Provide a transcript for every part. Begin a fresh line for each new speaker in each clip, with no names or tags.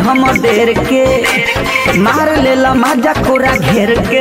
हम देर के मार लेला माजा कोरा घेर के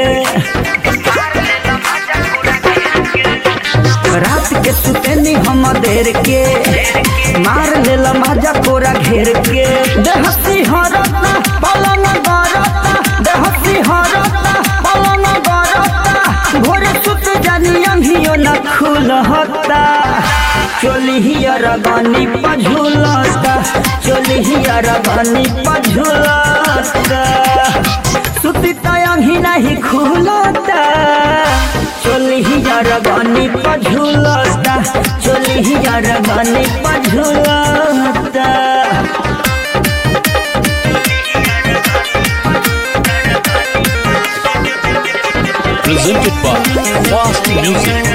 रात के सुतेनी हम देर के मार लेला माजा कोरा घेर के देहसी हरता पलंग गरता देहसी हरता पलंग गरता भोरे सुत जानी अंधियो न खुलहता चोली हियर गनी पझुलता चोली हियर गनी पझुलता सुती तयंगी नहीं खुलता चोली हियर गनी पझुलता चोली हियर गनी पझुलता
presented by Fast Music.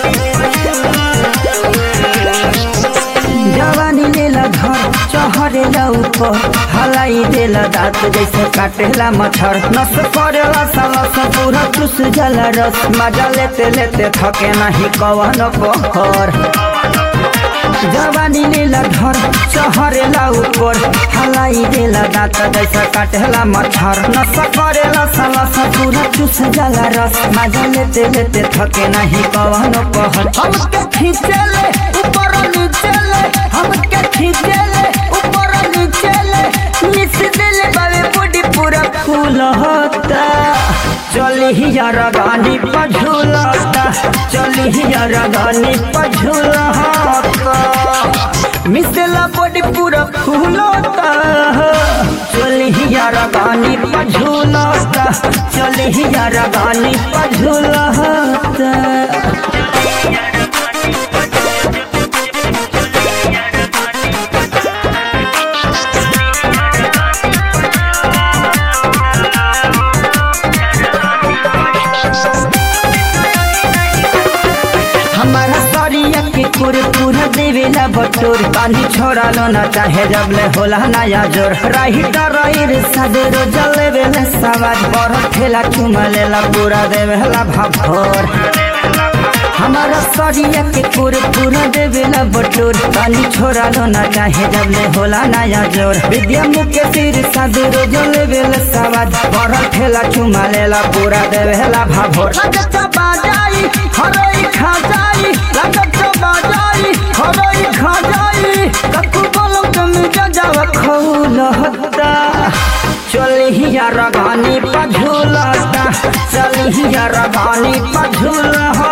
जवानी लेला घर चहरेला ऊपर हलाई देला दांत जैसे काटेला मच्छर नस करेला साला सा पूरा चुस जाला रस मजा लेते लेते थके नहीं कवन पहर जवानी लेला घर चहरेला ऊपर हलाई देला दांत जैसे काटेला मच्छर नस करेला साला सा पूरा चुस जाला रस मजा लेते लेते थके नहीं कवन पहर हमके खींचेले ऊपर नीचे ले हमके खींचे ले ऊपर नीचे ले मिस दिल बावे बॉडी पूरा फूल होता चली ही यार गानी पझुलता चली ही यार गानी पझुलता मिसला बॉडी पूरा फूल होता चली ही यार गानी पझुलता चली ही यार गानी पझुलता हमारा सरिया के पूरे पूरा देवेला बटोर पानी छोड़ा लो ना चाहे जब ले होला नया जोर राही डराइर सदरो जले वेले सवाज पर ठेला चुमा लेला पूरा देवेला भाभोर हमारा सरिया के पूरे पूरा देवेला बटोर पानी छोड़ा लो ना चाहे जब ले होला नया जोर विद्या मुके सिर सदरो जले वेले सवाज पर ठेला चुमा लेला पूरा देवेला भाभोर लगता बाजाई हरोई खा जाई लगता बाजाई हरोई खा जाई ककु बोलो तुम जजाव खौल हत्ता चली ही यार गानी पझुलता चली ही यार गानी पझुल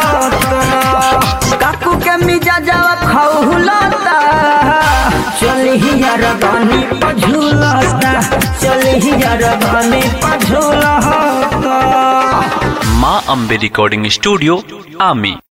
काकू के मिजा जावा खौलता चली ही यार गानी पझुलता चली ही यार गानी पझुलता
Ma Ambe Recording Studio, Ami.